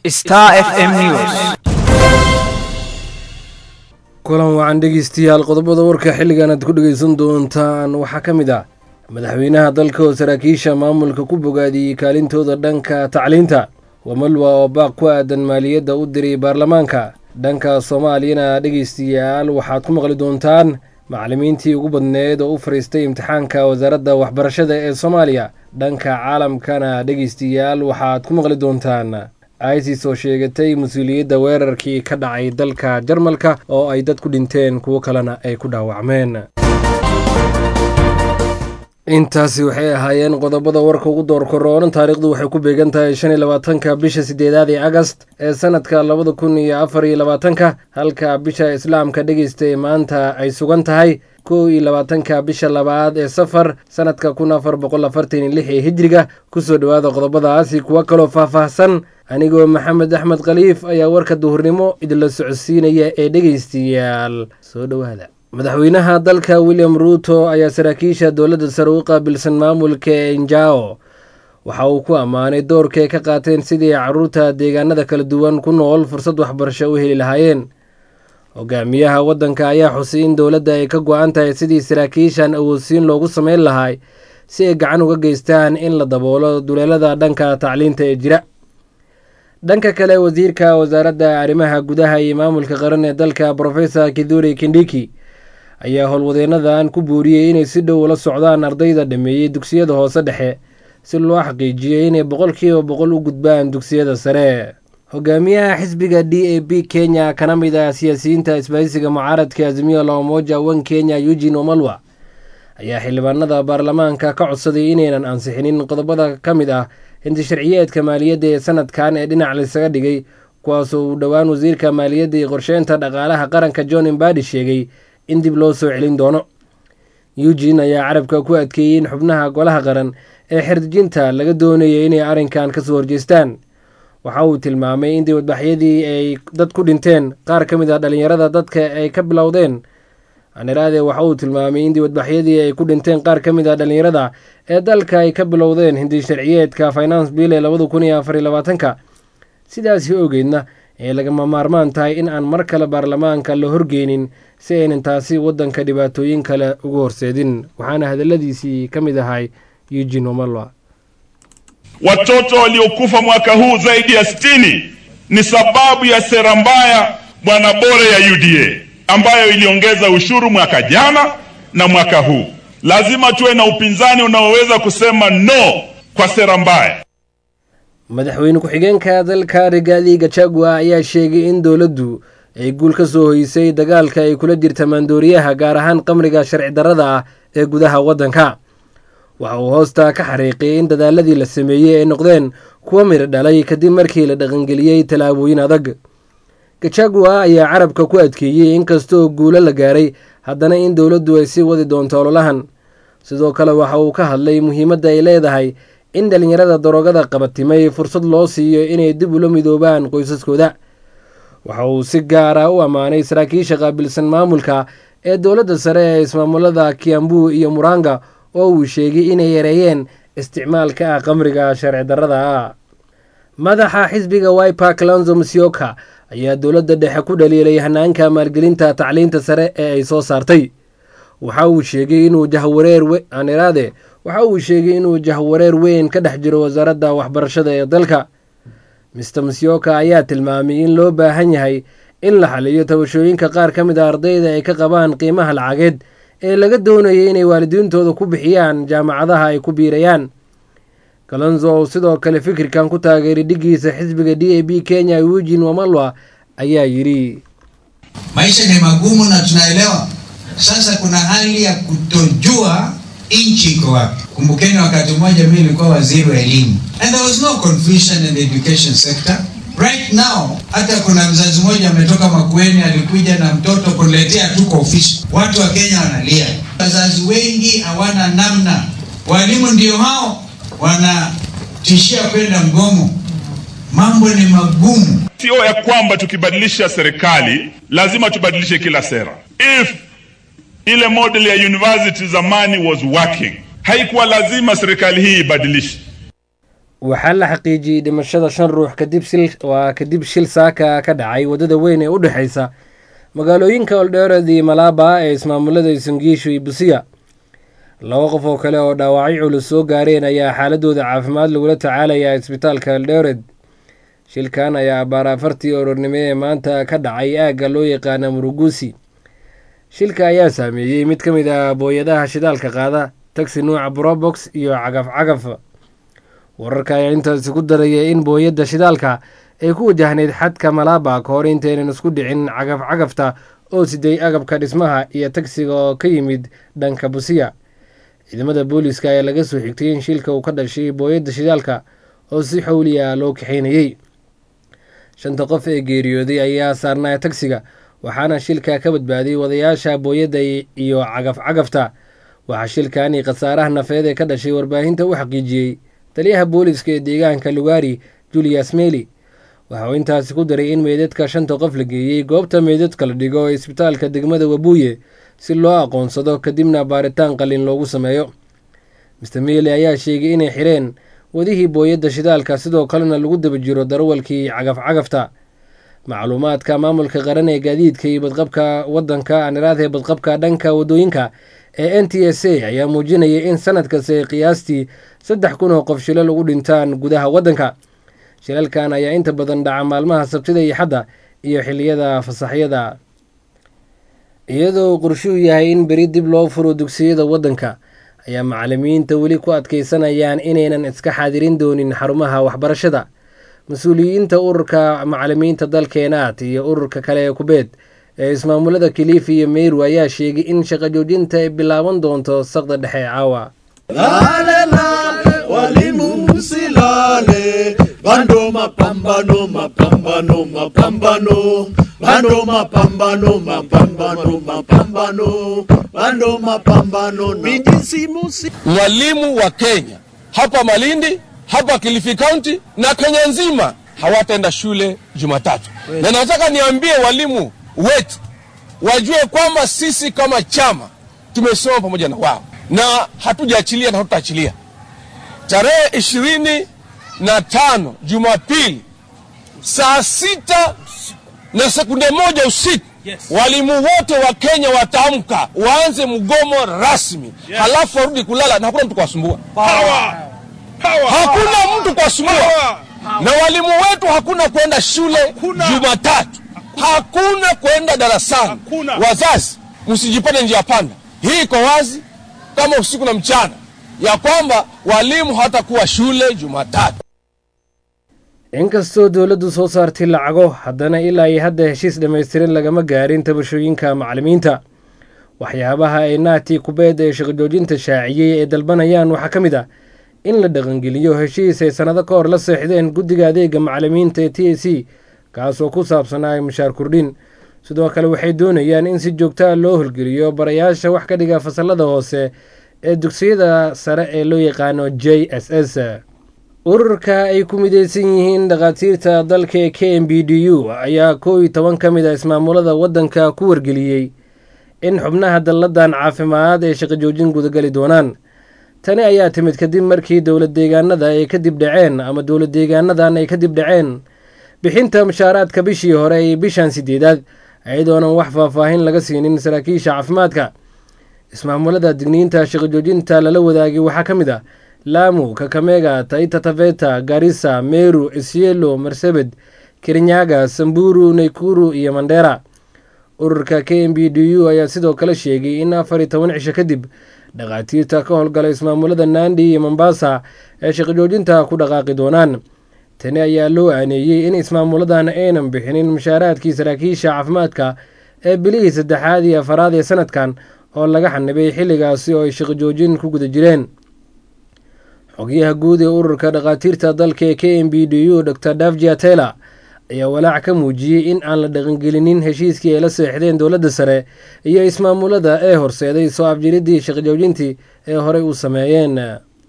Star FM News. kulan wacan dhegeystayaal qodobada warka xilligan aad ku dhegeysan doontaan waxaa ka mid ah madaxweynaha dalka oo saraakiisha maamulka ku bogaadiyey kaalintooda dhanka tacliinta wamalwa oo baaq ku aadan maaliyadda u diray baarlamaanka dhanka soomaaliyana dhegeystayaal waxaad ku maqli doontaan macallimiintii ugu badneed oo u fariistay imtixaanka wasaaradda waxbarashada ee soomaaliya dhanka caalamkana dhegeystayaal waxaad ku maqli doontaan isis oo sheegatay mas-uuliyadda weerarkii ka dhacay dalka jarmalka oo ay dad ku dhinteen kuwo kalena ay ku dhaawacmeen intaasi waxay ahaayeen qodobada warka ugu door koroonan taariikhdu waxay ku beegan tahay shan iyo labaatanka bisha sideedaad ee agast ee sanadka labada kun iyo afar iyo labaatanka halka bisha islaamka dhegeystay maanta ay sugan tahay kow iyo labaatanka bisha labaad ee safar sanadka kun afar boqol afartan iyo lix ee hijriga kusoo dhowaada qodobadaasi kuwo kaloo faahfaahsan anigoo maxamed axmed khaliif ayaa warka duhurnimo idinla socodsiinaya ee dhegeystayaal soo dhowaada madaxweynaha dalka william ruuto ayaa saraakiisha dowladda sare u qaabilsan maamulka enjao waxa uu ku ammaanay doorka ay ka qaateen sidii caruurta deegaanada kala duwan ku nool fursad waxbarasho u heli lahaayeen hogaamiyaha waddanka ayaa xusay in dowladda ay ka go-an tahay sidii saraakiishan awoodsiin loogu sameyn lahay si ay gacan uga geystaan in la daboolo duleelada dhanka tacliinta ee jira dhanka kale wasiirka wasaaradda arrimaha gudaha iyo maamulka qaran ee dalka profesor kiduri kindhiki ayaa howlwadeenadan ku buuriyey inay si dhow ula socdaan ardayda dhameeyey dugsiyada hoose dhexe si loo xaqiijiyo inay boqolkiiba boqol u gudbaan dugsiyada sare hogaamiyaha xisbiga d a b kenya kana mid ah siyaasiyiinta isbahaysiga mucaaradka azimiyo la umoja wan kenya eugin omalwa ayaa xildhibaanada baarlamaanka ka codsaday inaynan ansixinin qodobada ka mid ah hinti sharciyeedka maaliyadda ee sanadkan ee dhinac laysaga dhigay kuwaasoo uu dhowaan wasiirka maaliyadda iyo qorsheynta dhaqaalaha qaranka john imbadi sheegay in dib loo soo celin doono eugin ayaa carabka ku adkeeyey in xubnaha golaha qaran ee xerdijinta laga doonayay inay arrinkan kasoo horjeestaan waxa uu tilmaamay in dibadbaxyadii ay dad ku dhinteen qaar ka mid ah dhallinyarada dadka ay ka bilowdeen aniraade waxa uu tilmaamay in dibadbaxyadii ay ku dhinteen qaar ka mid ah dhallinyarada ee dalka ay ka bilowdeen hindi sharciyeedka finance bill ee labada kun iyo afar iyo labaatanka sidaasi ogeydna ee lagama maarmaan tahay in aan mar kale baarlamaanka la horgeynin si aynan taasi waddanka dhibaatooyin kale ugu horseedin waxaana hadalladiisii ka mid ahay eugin omalwa Watoto waliokufa mwaka huu zaidi ya sitini ni sababu ya sera mbaya bwana bore ya UDA ambayo iliongeza ushuru mwaka jana na mwaka huu. Lazima tuwe na upinzani unaoweza kusema no kwa sera mbaya. madaxweyne ku-xigeenka dalka rigaadi gachagua ayaa sheegay in dowladdu ay guul ka soo hoysay dagaalka ay kula jirta maandooriyaha gaar ahaan qamriga sharci darrada ah ee gudaha waddanka waxa uu hoosta ka xariiqiyay in dadaaladii la sameeyey ay noqdeen kuwa midho dhalay kadib markii la dhaqangeliyey tallaabooyin adag gachagua ayaa carabka ku adkeeyey inkastooo guulo la gaaray haddana in dowladdu ay sii wadi doonto ololahan sidoo kale waxa uu ka hadlay muhiimadda ay leedahay in dhallinyarada daroogada qabatimay fursad loo siiyo inay dib ula midoobaan qoysaskooda waxa uu si gaara u ammaanay saraakiisha qaabilsan maamulka ee dowladda sare ee ismaamulada kiambu iyo muranga oo uu sheegay inay yareeyeen isticmaalka ah qamriga sharci darrada ah madaxa xisbiga wiper clanzo musyoka ayaa dowladda dhexe ku dhaliilay hanaanka maalgelinta tacliinta sare ee ay soo saartay waxa uu sheegay inuu jahwareer aniraade waxa uu sheegay inuu jahwareer weyn ka dhex jiro wasaaradda waxbarashada ee dalka mister musyoka ayaa tilmaamay in loo baahan yahay in la xaliyo tabashooyinka qaar ka mid a ardayda ay ka qabaan qiimaha lacageed ee laga doonayay inay waalidiintooda ku bixiyaan jaamacadaha ay ku biirayaan kalonzo oo sidoo kale fikirkan ku taageeray dhigiisa xisbiga d a b kenya eugin wamalwa ayaa yidhi Maisha ni magumu na tunaelewa. Sasa kuna hali ya kutojua nchi iko wapi. Kumbukeni wakati mmoja mimi nilikuwa waziri wa elimu and there was no confusion in the education sector. Right now hata kuna mzazi mmoja ametoka Makueni alikuja na mtoto kuniletea tu kwa ofisi. Watu wa Kenya wanalia, wazazi wengi hawana namna, walimu ndio hao wanatishia kwenda mgomo. Mambo ni magumu. Sio ya kwamba tukibadilisha serikali lazima tubadilishe kila sera. If ile model ya university zamani was working, haikuwa lazima serikali hii ibadilishe. waxaa la xaqiijiyey dhimashada shan ruux kadib waa kadib shil saaka ka dhacay waddada weyn ee u dhexaysa magaalooyinka oldheered iyo malaaba ee ismaamulada isungiishu iyo busiya laba qof oo kale oo dhaawacyo culus soo gaareen ayaa xaaladooda caafimaad lagula tacaalayaa isbitaalka eldheered shilkan ayaa abaar afartii orornimo ee maanta ka dhacay aagga loo yaqaana muruguusi shilka ayaa saameeyey mid ka mid ah booyadaha shidaalka qaada tagsi nuuca brobox iyo cagaf cagaf wararka ayaa intaasi ku daraya in booyadda shidaalka ay ku wajahnayd xadka malaaba ka hor intaynan isku dhicin cagaf cagafta oo siday agabka dhismaha iyo tagsiga oo ka yimid dhanka busiya ciidamada booliiska ayaa laga soo xigtay in shilka uu ka dhashay booyadda shidaalka oo si xowli ah loo kaxaynayey shanta qof ee geeriyooday ayaa saarnaa tagsiga waxaana shilka ka badbaaday wadayaasha booyadda iyo cagaf cagafta waxaa shilkani khasaaraha nafeed ee ka dhashay warbaahinta u xaqiijiyey taliyaha booliiska ee deegaanka lugaari julius meli waxa uu intaasi ku daray in meydadka shanta qof la geeyey goobta meydadka la dhigo ee isbitaalka degmada wabuuye si loo aqoonsado kadibna baaritaan qalin loogu sameeyo master meli ayaa sheegay inay xireen wadihii booyadda shidaalka sidoo kalena lagu daba jiro darawalkii cagaf cagafta macluumaadka maamulka qaran ee gaadiidka iyo badqabka wadanka aniraadee badqabka dhanka wadooyinka ee n t s a ayaa muujinaya in sanad kasta qiyaastii saddex kun oo qof shilal ugu dhintaan gudaha waddanka shilalkan ayaa inta badan dhaca maalmaha sabtida iyo xadda iyo xiliyada fasaxyada iyadoo qorshuhu yahay in beri dib loo furo dugsiyada waddanka ayaa macalimiinta weli ku adkaysanayaan inaynan iska xaadirin doonin xarumaha waxbarashada mas-uuliyiinta ururka macalimiinta dalkeenaad iyo ururka kale ee kubeed ee ismaamulada kilifi iyo meyru ayaa sheegay in shaqo joojinta ay bilaaban doonto saqda dhexe caawa Lale lale walimu msilale bando mapambano mapambano mapambano bando mapambano mapambano mapambano bando mapambano mijisimusi mwalimu wa Kenya hapa Malindi, hapa Kilifi County na Kenya nzima hawataenda shule Jumatatu, na nataka niambie walimu wetu wajue kwamba sisi kama chama tumesoma pamoja na wao na hatujaachilia na hatutaachilia. Tarehe ishirini na tano Jumapili saa sita na sekunde moja usiku walimu wote wa Kenya wataamka waanze mgomo rasmi halafu warudi kulala na hakuna mtu kuwasumbua. Hakuna mtu kuwasumbua na walimu wetu hakuna kwenda shule Jumatatu, hakuna kwenda darasani. Wazazi msijipate njia panda, hii iko wazi kama usiku na mchana ya kwamba walimu hawatakuwa shule Jumatatu. inkastoo dowladdu soo saartay lacago haddana ilaa iyo hadda heshiis dhammaystiran lagama gaarin tabashooyinka macalimiinta waxyaabaha ay naati kubeed ee shaqojoojinta shaaciyey ee dalbanayaan waxaa ka mid ah in la dhaqangeliyo heshiis ay sannado ka hor la seexdeen guddiga adeega macalimiinta ee t a c kaasoo ku saabsanaa mushaar kordhin sidoo kale waxay doonayaan in si joogta a loo holgeliyo barayaasha wax ka dhiga fasalada hoose ee dugsiyada sare ee loo yaqaano j s s ururka ay ku mideysan yihiin dhakhaatiirta dalka ee k m b d u ayaa koow iyo toban ka mid a ismaamulada waddanka ku wargeliyey in xubnaha dalladan caafimaad ay shaqo joojin gudagali doonaan tani ayaa timid kadib markii dowlad deegaanada ay kadib dhaceen ama dowlad deegaanadan ay kadib dhaceen bixinta mushaaraadka bishii hore iyo bishan sideedaad iyadoonan wax faahfaahin laga siinin saraakiisha caafimaadka ismaamulada digniinta shaqo joojinta lala wadaagay waxaa ka mid ah laamu kakamega taita taveta garissa meru isielo marsabed kirinyaga samburu naykuru iyo mandera ururka k m b d u ayaa sidoo kale sheegay in afar iyo toban cisho kadib dhakhaatiirta ka howlgala ismaamulada nandi iyo mombasa ee shaqo joojinta ku dhaqaaqi doonaan tani ayaa loo aaneeyey in ismaamuladan aynan bixinin mushaaraadkii saraakiisha caafimaadka ee bilihii saddexaad iyo afaraad ee sanadkan oo laga xanibay xilligaasi oo ay shaqo joojin ku guda jireen xogyaha guud ee ururka dhakhaatiirta dalka ee k m b d u dor davjia taylor ayaa walaac ka muujiyey in aan la dhaqangelinin heshiiskii ay la seexdeen dowladda sare iyo ismaamulada ee horseeday soo afjiridii shaqojoojintii ee horey u sameeyeen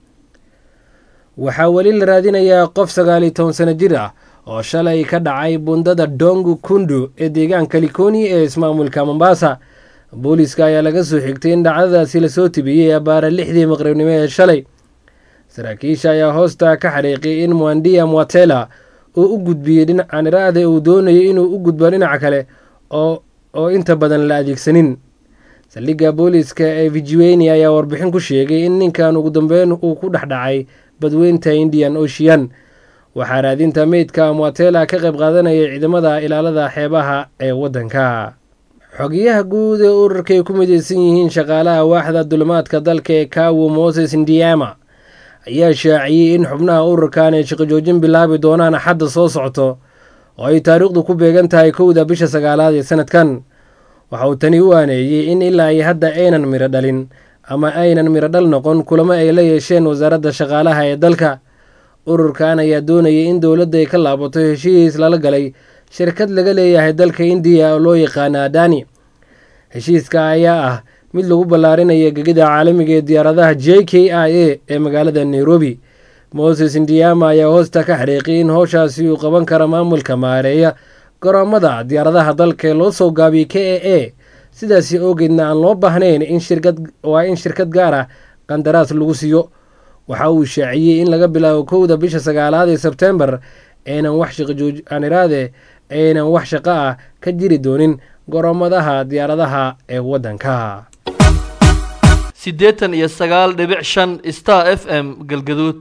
waxaa weli la raadinayaa qof sagaal iyo toban sano jir ah oo shalay ka dhacay bundada dongu kundu ee deegaanka likoni ee ismaamulka mombasa booliiska ayaa laga soo xigtay in dhacdadaasi lasoo tibiyey abaara lixdii maqribnimo ee shalay saraakiisha ayaa hoosta ka xariiqiyay in mwandia mwatela uu u gudbiyey dhinaca niraade uu doonayay inuu u gudbo dhinaca kale oo oo inta badan la adeegsanin saldhigga booliiska ee vijueni ayaa warbixin ku sheegay in ninkan ugu dambeyn uu ku dhex dhacay badweynta indian ocean waxaa raadinta meydka mwatela ka qayb qaadanayay ciidamada ilaalada xeebaha ee waddanka xogiyaha guud ee urarkaay ku midaysan yihiin shaqaalaha waaxda dulmaadka dalka ee kawo moses ndiama ayaa shaaciyey in xubnaha ururkan ay shaqo joojin bilaabi doonaan axadda soo socto oo ay taariikhdu ku beegan tahay kowda bisha sagaalaad ee sanadkan waxa uu tani u aaneeyey in ilaa ay hadda aynan midho dhalin ama aynan midho dhal noqon kulamo ay la yeesheen wasaaradda shaqaalaha ee dalka ururkan ayaa doonayay in dowladda ay ka laabato heshiis lala galay shirkad laga leeyahay dalka indiya oo loo yaqaana adani heshiiska ayaa ah mid lagu ballaarinaya gegida caalamiga ee diyaaradaha j k i a ee magaalada nairobi moses indiama ayaa hoosta ka xariiqiyay in howshaasi uu qaban kara maamulka maareeya garoomada diyaaradaha dalka ee loo soo gaabiyey k a a sidaasi oogeedna aan loo baahnayn in shirkad waa in shirkad gaar ah qandaraas lagu siiyo waxa uu shaaciyey in laga bilaabo kowda bisha sagaalaad ee sebtembar aynan wax shaqojoaniraade aynan wax shaqo ah ka jiri doonin garoomadaha diyaaradaha ee waddanka siddeetan iyo sagaal dhibic shan star f m galgaduud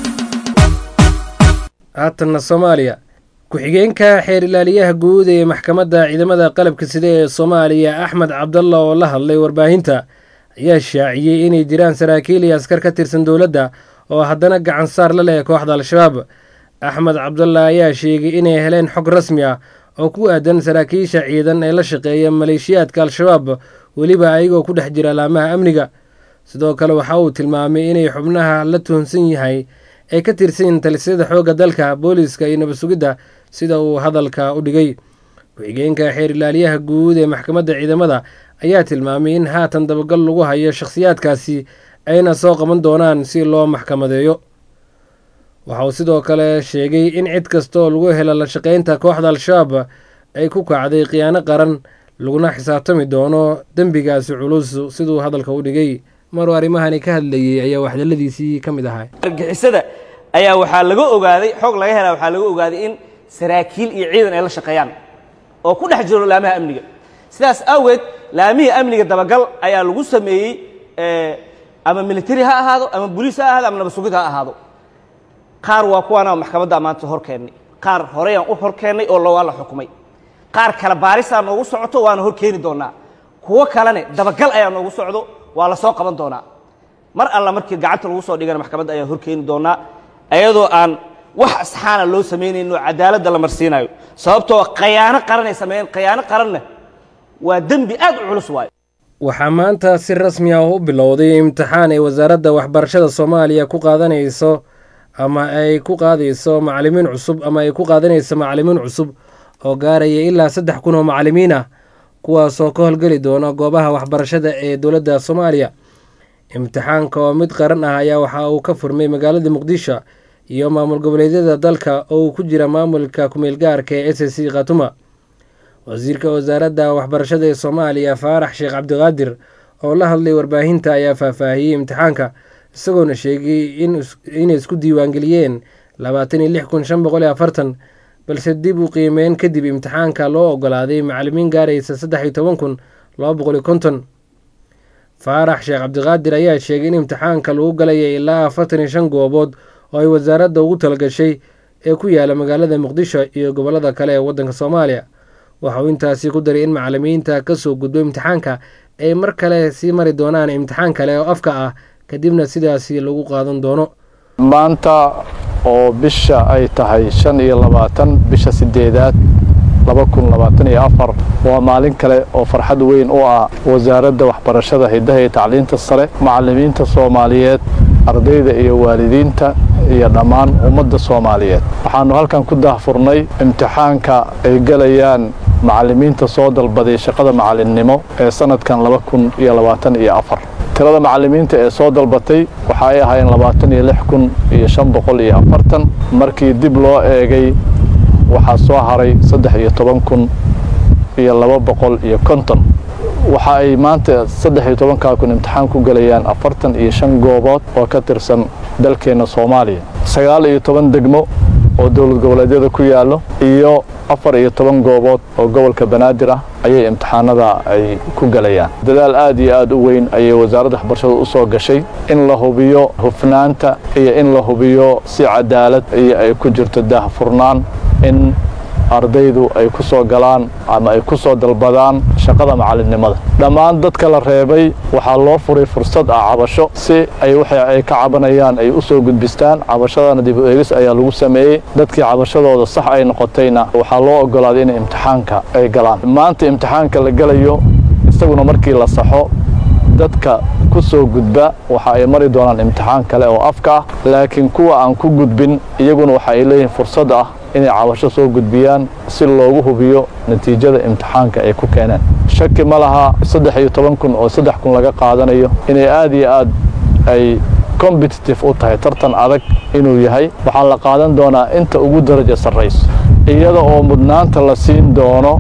haatanna soomaaliya ku-xigeenka xeer ilaaliyaha guud ee maxkamadda ciidamada qalabka sida ee soomaaliya axmed cabdalla oo la hadlay warbaahinta ayaa shaaciyey inay jiraan saraakiil iyo askar ka tirsan dowladda oo haddana gacan saar la leh kooxda al-shabaab axmed cabdalla ayaa sheegay inay heleen xog rasmi ah oo ku aadan saraakiisha ciidan ee la shaqeeya maleeshiyaadka al-shabaab weliba ayagoo ku dhex jira laamaha amniga sidoo kale waxa uu tilmaamay inay xubnaha la tuhunsan yahay ay ka tirsan talisyada xoogga dalka booliiska iyo nabad sugidda sida uu hadalka u dhigay ku-xigeenka xeer ilaaliyaha guud ee maxkamadda ciidamada ayaa tilmaamay in haatan dabagal lagu hayo shakhsiyaadkaasi ayna soo qaban doonaan si loo maxkamadeeyo waxa uu sidoo kale sheegay in cid kastaoo lagu helo la shaqaynta kooxda al-shabaab ay ku kacday khiyaano qaran laguna xisaabtami doono dembigaasi culus siduu hadalka u dhigay maruu arrimahani ka hadlayey ayaa waxdaladiisii ka mid ahaa argixisada ayaa waxaa laga ogaaday xoog laga helaa waxaa laga ogaaday in saraakiil iyo ciidan ay la shaqeeyaan oo ku dhex jiro laamaha amniga sidaas awgeed laamihii amniga dabagal ayaa lagu sameeyey ama military ha ahaado ama boliis ha ahaado ama nabad sugid ha ahaado qaar waa kuwaana maxkamadda maanta hor keennay qaar horeyaan u hor keennay oo waa la xukumay qaar kale baarisaa noogu socoto waana hor keeni doonaa kuwo kalene dabagal ayaa noogu socdo waa la soo qaban doonaa mar alla markii gacanta lagu soo dhigana maxkamadda ayaa hor keeni doonaa ayadoo aan wax asxaana loo samaynayno cadaaladda la marsiinayo sababtoo khayaano qaranay sameeyeen khayaano qaranna waa dembi aad u culus waayo waxaa maanta si rasmi ah u bilowday imtixaan ay wasaaradda waxbarashada soomaaliya ku qaadanayso ama ay ku qaadayso macalimiin cusub ama ay ku qaadanayso macalimiin cusub oo gaaraya ilaa saddex kun oo macalimiin ah kuwaasoo ka howlgeli doona goobaha waxbarashada ee dowladda soomaaliya imtixaanka oo mid qaran ah ayaa waxa uu ka furmay magaalada muqdisho iyo maamul goboleedyada dalka oo uu ku jira maamulka kumeelgaarka ee s c khatuma wasiirka wasaaradda waxbarashada ee soomaaliya faarax sheekh cabdiqaadir oo la hadlay warbaahinta ayaa faahfaahiyey imtixaanka isagoona sheegay inay isku diiwaangeliyeen labaatan iyo lix kun shan boqol iyo afartan balse dib u qiimeyn kadib imtixaanka loo ogolaaday macalimiin gaaraysa saddex iyo toban kun laba boqol iyo konton faarax sheekh cabdiqaadir ayaa sheegay in imtixaanka lagu galaya ilaa afartan iyo shan goobood oo ay wasaaradda ugu talagashay ee ku yaala magaalada muqdisho iyo gobollada kale ee waddanka soomaaliya waxa uu intaasi ku daray in macalimiinta kasoo gudbo imtixaanka ay mar kale sii mari doonaan imtixaan kale oo afka ah kadibna sidaasi lagu qaadan doono maanta oo bisha ay tahay shan iyo labaatan bisha sideedaad laba kun labaatan iyo afar waa maalin kale oo farxad weyn u ah wasaaradda waxbarashada hiddaha iyo tacliinta sare macallimiinta soomaaliyeed ardayda iyo waalidiinta iyo dhammaan ummadda soomaaliyeed waxaannu halkan ku daahfurnay imtixaanka ay gelayaan macallimiinta soo dalbaday shaqada macallinnimo ee sannadkan laba kun iyo labaatan iyo afar tirada macallimiinta ee soo dalbatay waxa ay ahaayeen labaatan iyo lix kun iyo shan boqol iyo afartan markii dib loo eegay waxaa soo haray saddex iyo toban kun iyo laba boqol iyo konton waxa ay maanta saddex iyo tobankaa kun imtixaan ku gelayaan afartan iyo shan goobood oo ka tirsan dalkeenna soomaaliya sagaal iyo toban degmo oo dowlad goboleedyada ku yaallo iyo afar iyo toban goobood oo gobolka banaadir ah ayay imtixaanada ay ku gelayaan dadaal aad iyo aad u weyn ayay wasaaradda waxbarashada u soo gashay in la hubiyo hufnaanta iyo in la hubiyo si cadaalad iyo ay ku jirto daahfurnaan in ardaydu ay ku soo galaan ama ay ku soo dalbadaan shaqada macalinimada dhammaan dadka la reebay waxaa loo furay fursad ah cabasho si ay waxa ay ka cabanayaan ay u soo gudbistaan cabashadana dib u eegis ayaa lagu sameeyey dadkii cabashadooda sax ay noqotayna waxaa loo ogolaaday inay imtixaanka ay galaan maanta imtixaanka la gelayo isaguna markii la saxo dadka ku soo gudba waxa ay mari doonaan imtixaan kale oo afka ah laakiin kuwa aan ku gudbin iyaguna waxa ay leeyihiin fursad ah inay cabasho soo gudbiyaan si loogu hubiyo natiijada imtixaanka ay ku keeneen shaki ma laha saddex iyo toban kun oo saddex kun laga qaadanayo inay aad iyo aad ay competitive u tahay tartan adag inuu yahay waxaa la qaadan doonaa inta ugu daraja sarrayso iyada oo mudnaanta la siin doono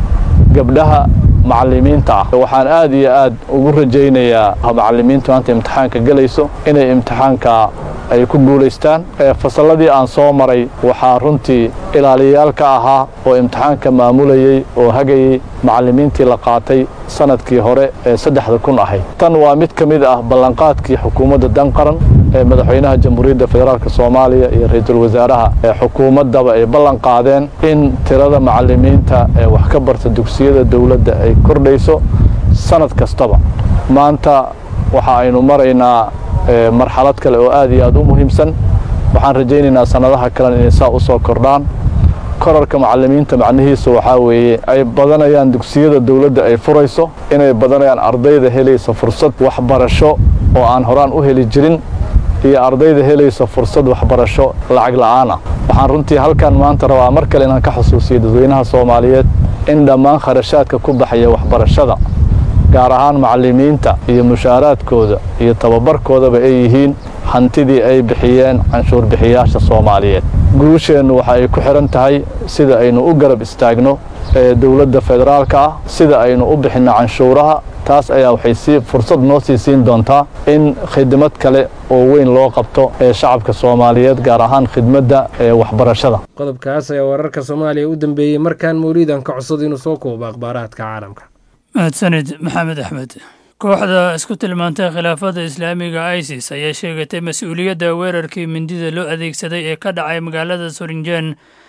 gabdhaha macallimiinta ah waxaan aad iyo aad ugu rajaynayaa macallimiinta maanta imtixaanka gelayso inay imtixaanka ay ku guulaystaan fasalladii aan soo maray waxaa runtii ilaaliyayaal ka ahaa oo imtixaanka maamulayey oo hagayey macallimiintii la qaatay sanadkii hore ee saddexda kun ahayd tan waa mid ka mid ah ballanqaadkii xukuumadda danqaran ee madaxweynaha jamhuuriyadda federaalk soomaaliya iyo ra-iisul wasaaraha ee xukuumaddaba ay ballan qaadeen in tirada macallimiinta ee wax ka barta dugsiyada dowladda ay kordhayso sanad kastaba maanta waxa aynu maraynaa marxalad kale oo aad iyo aad u muhiimsan waxaan rajaynaynaa sannadaha kalena inay saa u soo kordhaan korarka macallimiinta macnihiisu waxaa weeye ay badanayaan dugsiyada dowladda ay furayso inay badanayaan ardayda helaysa fursad waxbarasho oo aan horaan u heli jirin iyo ardayda helaysa fursad waxbarasho lacag la'aan ah waxaan runtii halkan maanta rabaa mar kale inaan ka xusuusiyo dadweynaha soomaaliyeed in dhammaan kharashaadka ku baxaya waxbarashada gaar ahaan macallimiinta iyo mushaaraadkooda iyo tababarkoodaba ay yihiin hantidii ay bixiyeen canshuur bixiyaasha soomaaliyeed guusheennu waxa ay ku xidhan tahay sida aynu u garab istaagno ee dowladda federaalka ah sida aynu u bixinno canshuuraha taas ayaa waxay sii fursad noo sii siin doontaa in khidmad kale oo weyn loo qabto ee shacabka soomaaliyeed gaar ahaan khidmadda ee waxbarashada qodobkaas ayaa wararka soomaaliya u dambeeyey markaan mawliidan ka codsada inuu soo koobo akhbaaraadka caalamka mahadsanid maxamed axmed kooxda isku tilmaantay khilaafada islaamiga isis ayaa sheegatay mas-uuliyadda weerarkii mindida loo adeegsaday ee ka dhacay magaalada surinjen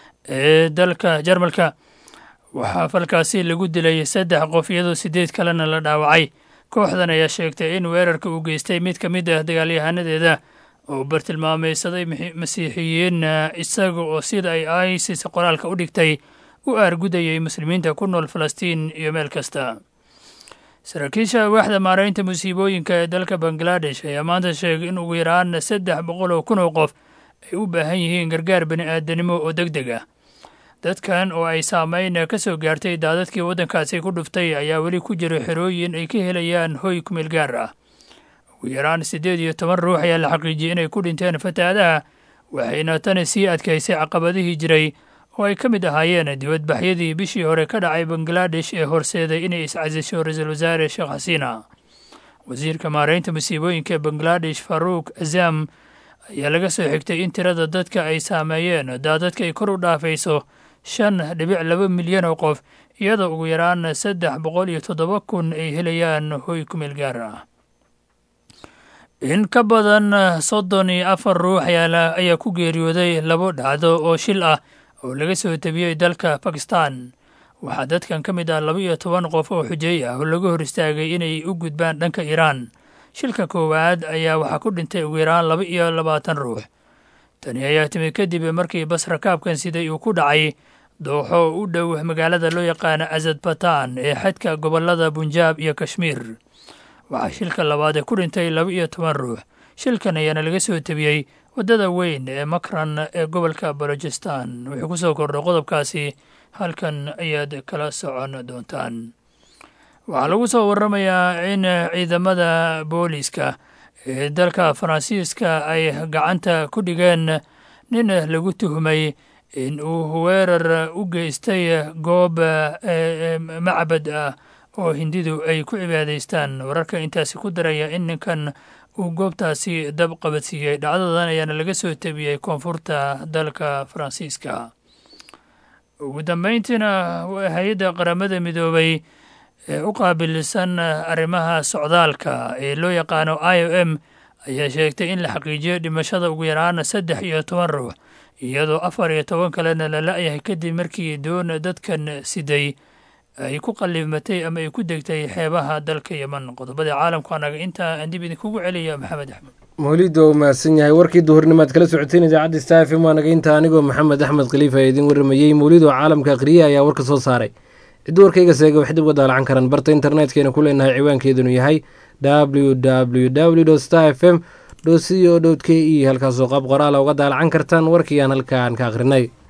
ee dalka jarmalka waxaa falkaasi lagu dilay saddex qof iyadoo siddeed kalena la dhaawacay kooxdan ayaa sheegtay in weerarka uu geystay mid ka mid ah dagaalyahanadeeda oo bartilmaameysaday masiixiyiin isaga oo sida ay isis qoraalka u dhigtay u aargudayay muslimiinta ku nool falastiin iyo meel kasta saraakiisha waaxda maaraynta musiibooyinka ee dalka bangaladesh ayaa maanta sheegay in ugu yaraan saddex boqol oo kun oo qof ay u baahan yihiin gargaar bani aadanimo oo deg deg ah dadkan oo ay saameyn ka soo gaartay daadadkii waddankaasi ku dhuftay ayaa weli ku jira xerooyin ay ka helayaan hoy kumeel gaar ah ugu yaraan siddeed iyo toban ruux ayaa la xaqiijiyey inay ku dhinteen fatahaadaha waxayna tani sii adkaysay caqabadihii jiray oo ay ka mid ahaayeen dibadbaxyadii bishii hore ka dhacay bangaladesh ee horseeday inay iscasisho ra-iisul wasaare sheekh xasiina wasiirka maaraynta musiibooyinka bangaladesh faruuk azam ayaa laga soo xigtay in tirada dadka ay saameeyeen daadadka ay kor u dhaafayso shan dhibic laba milyan oo qof iyadoo ugu yaraan saddex boqol iyo toddoba kun ay helayaan hoy kumeel gaar ah in ka badan soddon iyo afar ruux ayaa ku geeriyooday labo dhacdo oo shil ah oo laga soo tabiyey dalka bakistan waxaa dadkan ka mid ah laba iyo toban qof oo xujeey ah oo laga hor istaagay inay u gudbaan dhanka iiraan shilka koowaad ayaa waxaa ku dhintay ugu yaraan laba iyo labaatan ruux tani ayaa timi kadib markii bas rakaabkan siday uu ku dhacay dooxo u dhow magaalada loo yaqaana azadbatan ee xadka gobolada bunjaab iyo kashmiir waxaa shilka labaad ee ku dhintay laba iyo toban ruux shilkan ayaana laga soo tabiyey waddada weyn ee makran ee gobolka balojistan wuxuu ku soo kordhay qodobkaasi halkan ayaad kala socon doontaan waxaa lagu soo waramayaa in ciidamada booliiska ee dalka faransiiska ay gacanta ku dhigeen nin lagu tuhmay in uu weerar u geystay goob macbad ah oo hindidu ay ku cibaadaystaan wararka intaasi ku daraya in ninkan uu goobtaasi dab qabadsiiyey dhacdadan ayaana laga soo tebiyey koonfurta dalka faransiiska ugu dambeyntiina hay-adda qaramada midoobay ee u qaabilsan arrimaha socdaalka ee loo yaqaano i o m ayaa sheegtay in la xaqiijiyo dhimashada ugu yaraana saddex iyo toban ruux iyadoo afar iyo toban kalena la la-yahay kadib markii doon dadkan siday ay ku qalimatay ama ay ku degtay xeebaha dalka yeman qodobada caalamku anaga intaa aan dib idinkugu celiya maxamed axmed mawlid waa u mahadsan yahay warkii duhurnimaad kala socoteen idaacadda star f m waa naga inta anigoo maxamed axmed khaliif ee idin warramayey mawlid oo caalamka akhriye ayaa warka soo saaray ciddi warkayga seega wax dib uga daalacan karaan barta internetkeenna ku leenahay ciwaankeedunu yahay w w w star f m co k e halkaasoo qaab qoraala uga daalacan kartaan warkii aan halkaan ka akhrinay